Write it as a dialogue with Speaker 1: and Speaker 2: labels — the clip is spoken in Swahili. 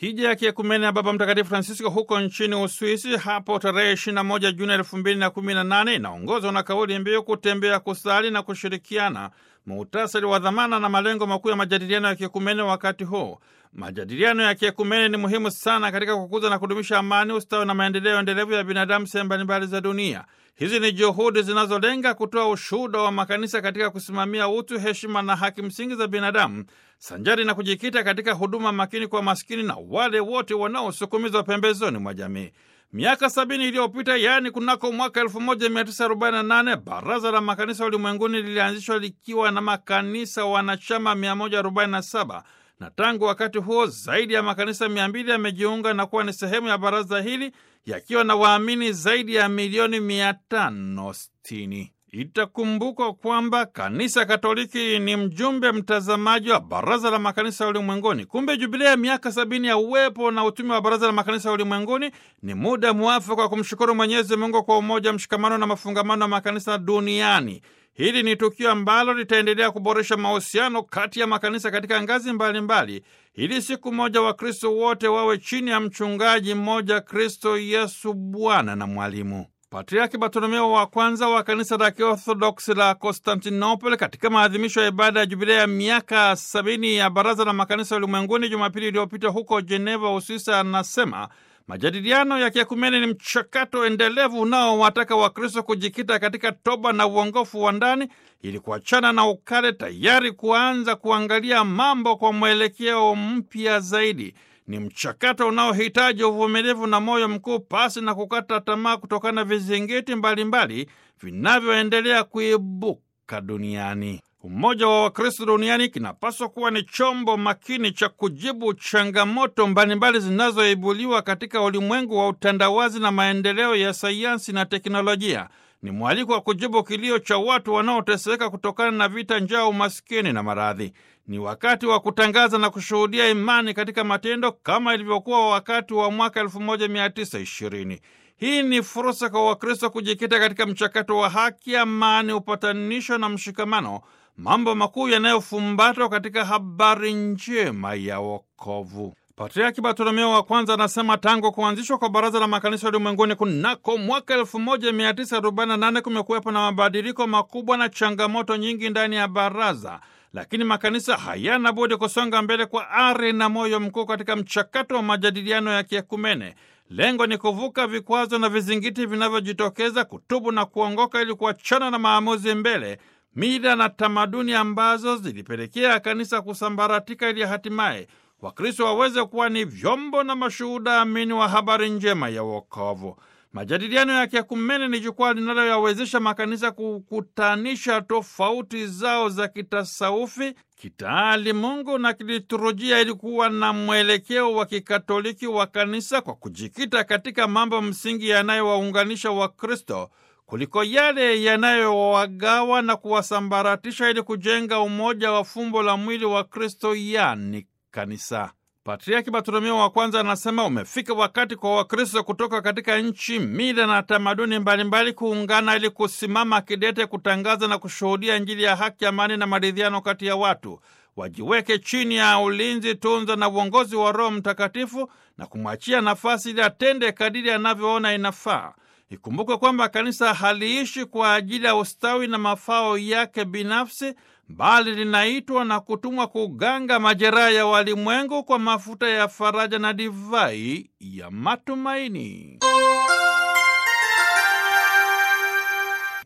Speaker 1: Hija ya kiekumene ya Baba Mtakatifu Francisco huko nchini Uswisi hapo tarehe 21 Juni 2018 inaongozwa na kauli mbiu kutembea, kusali na kushirikiana, muhtasari wa dhamana na malengo makuu ya majadiliano ya kiekumene wakati huu. Majadiliano ya kiekumene ni muhimu sana katika kukuza na kudumisha amani, ustawi na maendeleo endelevu ya binadamu sehemu mbalimbali za dunia. Hizi ni juhudi zinazolenga kutoa ushuhuda wa makanisa katika kusimamia utu, heshima na haki msingi za binadamu, sanjari na kujikita katika huduma makini kwa maskini na wale wote wanaosukumizwa pembezoni mwa jamii. Miaka sabini iliyopita, yaani kunako mwaka 1948 Baraza la Makanisa Ulimwenguni lilianzishwa likiwa na makanisa wanachama 147 na tangu wakati huo zaidi ya makanisa mia mbili yamejiunga na kuwa ni sehemu ya baraza hili yakiwa na waamini zaidi ya milioni mia tano sitini. Itakumbukwa kwamba kanisa Katoliki ni mjumbe mtazamaji wa baraza la makanisa ulimwenguni. Kumbe jubilea ya miaka sabini ya uwepo na utume wa baraza la makanisa ulimwenguni ni muda mwafaka wa kumshukuru Mwenyezi Mungu kwa umoja, mshikamano na mafungamano ya makanisa duniani. Hili ni tukio ambalo litaendelea kuboresha mahusiano kati ya makanisa katika ngazi mbalimbali mbali, ili siku moja Wakristo wote wawe chini ya mchungaji mmoja, Kristo Yesu Bwana na Mwalimu. Patriaki Bartolomeo wa kwanza wa kanisa la Kiorthodoksi la Konstantinopoli katika maadhimisho ya ibada ya jubilea ya miaka sabini ya baraza la makanisa ulimwenguni Jumapili iliyopita huko Jeneva, Uswisi, anasema majadiliano ya kiekumene ni mchakato endelevu unaowataka Wakristo kujikita katika toba na uongofu wa ndani ili kuachana na ukale, tayari kuanza kuangalia mambo kwa mwelekeo mpya zaidi. Ni mchakato unaohitaji uvumilivu na moyo mkuu, pasi na kukata tamaa kutokana na vizingiti mbalimbali vinavyoendelea kuibuka duniani. Umoja wa Wakristo duniani kinapaswa kuwa ni chombo makini cha kujibu changamoto mbalimbali zinazoibuliwa katika ulimwengu wa utandawazi na maendeleo ya sayansi na teknolojia. Ni mwaliko wa kujibu kilio cha watu wanaoteseka kutokana na vita, njaa, umaskini na maradhi. Ni wakati wa kutangaza na kushuhudia imani katika matendo kama ilivyokuwa wakati wa mwaka 1920. Hii ni fursa kwa Wakristo kujikita katika mchakato wa haki, amani, upatanisho na mshikamano, mambo makuu yanayofumbatwa katika habari njema ya wokovu. Patriaki Bartolomeo wa kwanza anasema tangu kuanzishwa kwa Baraza la Makanisa Ulimwenguni kunako mwaka 1948 kumekuwepo na mabadiliko makubwa na changamoto nyingi ndani ya baraza, lakini makanisa hayana budi kusonga mbele kwa ari na moyo mkuu katika mchakato wa majadiliano ya kiekumene. Lengo ni kuvuka vikwazo na vizingiti vinavyojitokeza, kutubu na kuongoka ili kuachana na maamuzi mbele, mila na tamaduni ambazo zilipelekea kanisa kusambaratika, ili hatimaye Wakristo waweze kuwa ni vyombo na mashuhuda amini wa habari njema ya wokovu. Majadiliano ya kiekumene ni jukwaa linaloyawezesha makanisa kukutanisha tofauti zao za kitasaufi, kitaalimungu na kiliturujia ili kuwa na mwelekeo wa kikatoliki wa kanisa kwa kujikita katika mambo msingi yanayowaunganisha Wakristo kuliko yale yanayowagawa na kuwasambaratisha ili kujenga umoja wa fumbo la mwili wa Kristo, yani kanisa. Patriaki Bartolomeo wa kwanza anasema umefika wakati kwa Wakristo kutoka katika nchi, mila na tamaduni mbalimbali kuungana ili kusimama kidete kutangaza na kushuhudia Injili ya haki, amani na maridhiano kati ya watu. Wajiweke chini ya ulinzi, tunza na uongozi wa Roho Mtakatifu na kumwachia nafasi ili atende kadiri anavyoona inafaa. Ikumbukwe kwamba kanisa haliishi kwa ajili ya ustawi na mafao yake binafsi bali linaitwa na kutumwa kuganga majeraha ya walimwengu kwa mafuta ya faraja na divai ya matumaini.